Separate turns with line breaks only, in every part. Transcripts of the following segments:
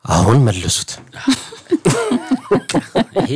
አሁን መልሱት።
ይሄ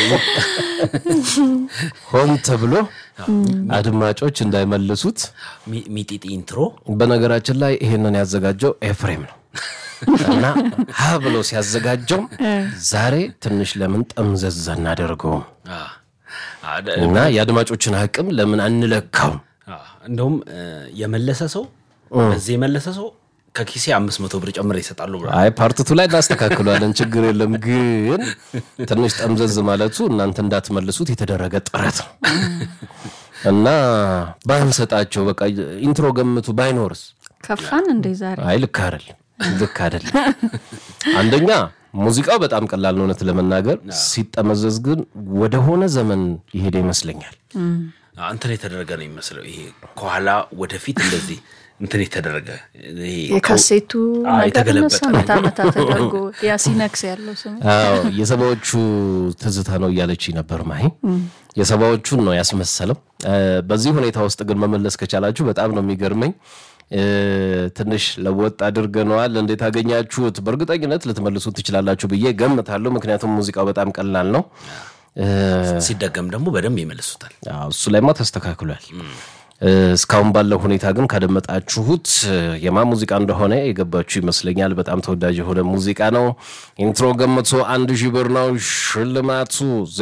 ሆን ተብሎ አድማጮች እንዳይመልሱት።
ሚ- ሚጢጢ ኢንትሮ
በነገራችን ላይ ይሄንን ያዘጋጀው ኤፍሬም ነው እና ሀ ብሎ ሲያዘጋጀው ዛሬ ትንሽ ለምን ጠምዘዝ አናደርገውም
አ፣ አ፣ ደ-
እና የአድማጮችን አቅም ለምን አንለካውም?
አ፣ እንደውም እ፣ የመለሰ ሰው በዚህ የመለሰ ሰው ከኪሴ አምስት መቶ ብር ጨምር ይሰጣሉ ብሏል።
አይ ፓርትቱ ላይ እናስተካክሏለን፣ ችግር የለም። ግን ትንሽ ጠምዘዝ ማለቱ እናንተ እንዳትመልሱት የተደረገ ጥረት ነው እና ባንሰጣቸው በቃ ኢንትሮ ገምቱ ባይኖርስ?
ከፋን እንዴ ዛሬ
አይ ልክ አይደል፣ ልክ አይደል። አንደኛ ሙዚቃው በጣም ቀላል ነው እውነት ለመናገር ሲጠመዘዝ ግን ወደሆነ ዘመን የሄደ ይመስለኛል።
አ፣ እንትን የተደረገ ነው የሚመስለው። ይሄ ከኋላ ወደፊት እንደዚህ እንትን የተደረገ ይሄ
የካሴቱ
አ፣
ነገር
የተገለበጠ
እነሱ መታ መታ ተደርጎ ያ ሲነክስ ያለው ስም
አዎ የሰባዎቹ ትዝታ ነው እያለች ነበር ማሂ። የሰባዎቹን ነው ያስመሰለው። እ፣ በዚህ ሁኔታ ውስጥ ግን መመለስ ከቻላችሁ በጣም ነው የሚገርመኝ። እ፣ ትንሽ ለወጥ አድርገነዋል። እንዴት አገኛችሁት? በእርግጠኝነት ልትመልሱ ትችላላችሁ ብዬ ገምታለሁ። ምክንያቱም ሙዚቃው በጣም ቀላል ነው። እ፣
ሲደገም ደግሞ በደንብ ይመልሱታል።
አዎ፣ እሱ ላይማ ተስተካክሏል። እ፣ እስካሁን ባለው ሁኔታ ግን ካደመጣችሁት እ፣ የማ ሙዚቃ እንደሆነ የገባችሁ ይመስለኛል። በጣም ተወዳጅ የሆነ ሙዚቃ ነው። ኢንትሮ ገምቶ አንድ ሺህ ብር ነው ሽልማቱ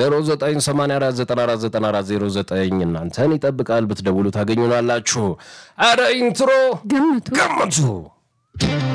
0984949409 እናንተን ይጠብቃል። ብትደውሉ ታገኙናላችሁ። አረ ኢንትሮ
ገምቱ
ገምቱ